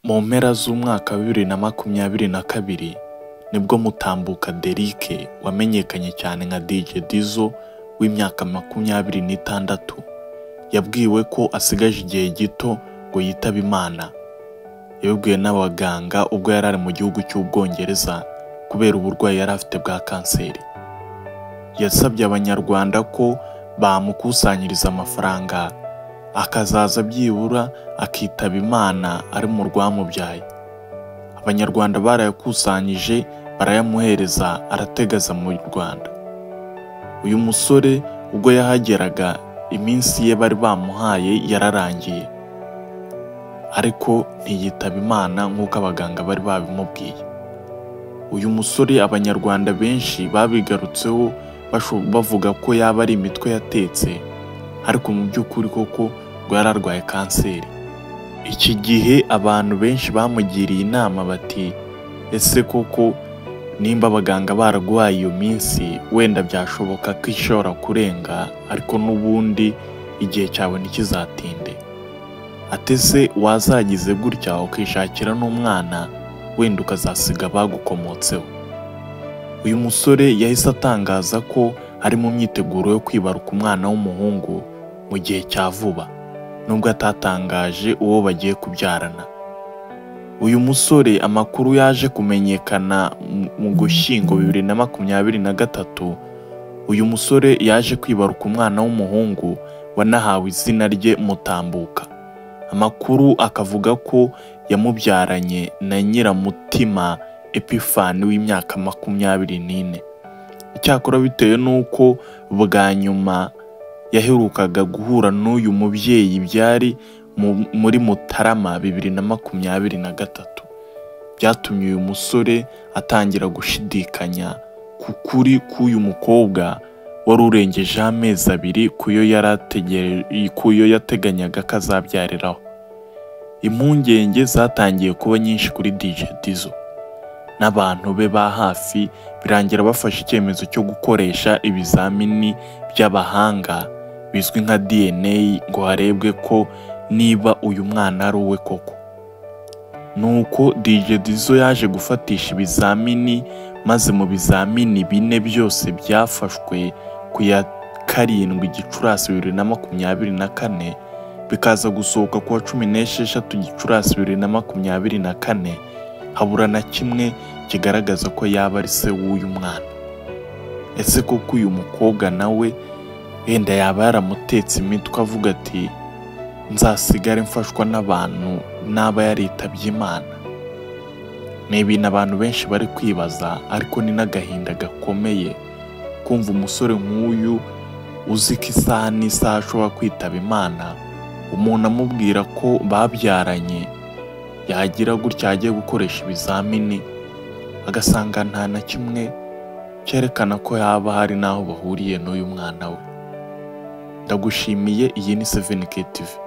mu mpera z'umwaka wa bibiri na makumyabiri na kabiri nibwo Mutambuka Derick wamenyekanye cyane nka Dj Dizzo w'imyaka makumyabiri n'itandatu yabwiwe ko asigaje igihe gito ngo yitabe Imana yabibwiwe n'abaganga ubwo yari ari mu gihugu cy'Ubwongereza kubera uburwayi yari afite bwa kanseri yasabye abanyarwanda ko bamukusanyiriza amafaranga akazaza byibura akitaba Imana ari mu rwamubyaye abanyarwanda barayakusanyije barayamuhereza arategaza mu Rwanda uyu musore ubwo yahageraga iminsi ye bari bamuhaye yararangiye ariko ntiyitaba Imana nk'uko abaganga bari babimubwiye uyu musore abanyarwanda benshi babigarutseho basho- bavuga ko yaba ari imitwe yatetse ariko mu by'ukuri koko ngo yari arwaye kanseri iki gihe abantu benshi bamugiriye inama bati ese koko nimba abaganga baraguhaye iyo minsi wenda byashoboka ko ishobora kurenga ariko n'ubundi igihe cyawe ntikizatinde atese wazagize gutya ukishakira n'umwana wenda ukazasiga abagukomotseho uyu musore yahise atangaza ko ari mu myiteguro yo kwibaruka umwana w'umuhungu mu gihe cya vuba nubwo atatangaje uwo bagiye kubyarana uyu musore amakuru yaje kumenyekana mu- mu gushyingo bibiri na makumyabiri na gatatu uyu musore yaje kwibaruka umwana w'umuhungu wanahawe izina rye Mutambuka amakuru akavuga ko yamubyaranye na Nyiramutima Epifani w'imyaka makumyabiri n'ine icyakora bitewe n'uko bwa nyuma yaherukaga guhura n'uyu mubyeyi byari mu- muri Mutarama bibiri na makumyabiri na gatatu byatumye uyu musore atangira gushidikanya ku kuri k'uyu mukobwa wari urengejeho amezi abiri kuyo yari ategere- kuyo yateganyaga ko azabyariraho impungenge zatangiye kuba nyinshi kuri DJ Dizzo n'abantu be ba hafi birangira bafashe icyemezo cyo gukoresha ibizamini by'abahanga bizwi nka DNA ngo harebwe ko niba uyu mwana ari uwe koko nuko DJ Dizzo yaje gufatisha ibizamini maze mu bizamini bine byose byafashwe ku ya karindwi gicurasi bibiri na makumyabiri na kane bikaza gusohoka ku wa cumi n'esheshatu gicurasi bibiri na makumyabiri na kane habura na kimwe kigaragaza ko yaba ari se w'uyu mwana ese koko uyu mukobwa nawe wenda yaba yaramutetse imitwe avuga ati nzasigare mfashwa n'abantu n'aba yaritabye imana ni ibintu abantu benshi bari kwibaza ariko ni n'agahinda gakomeye kumva umusore nk'uyu uzi ko isaha n'isaha ashobora kwitaba imana umuntu amubwira ko babyaranye yagira gutya agiye gukoresha ibizamini agasanga nta na kimwe cyerekana ko haba hari n'aho bahuriye n'uyu mwana we ndagushimiye iyi ni 7K TV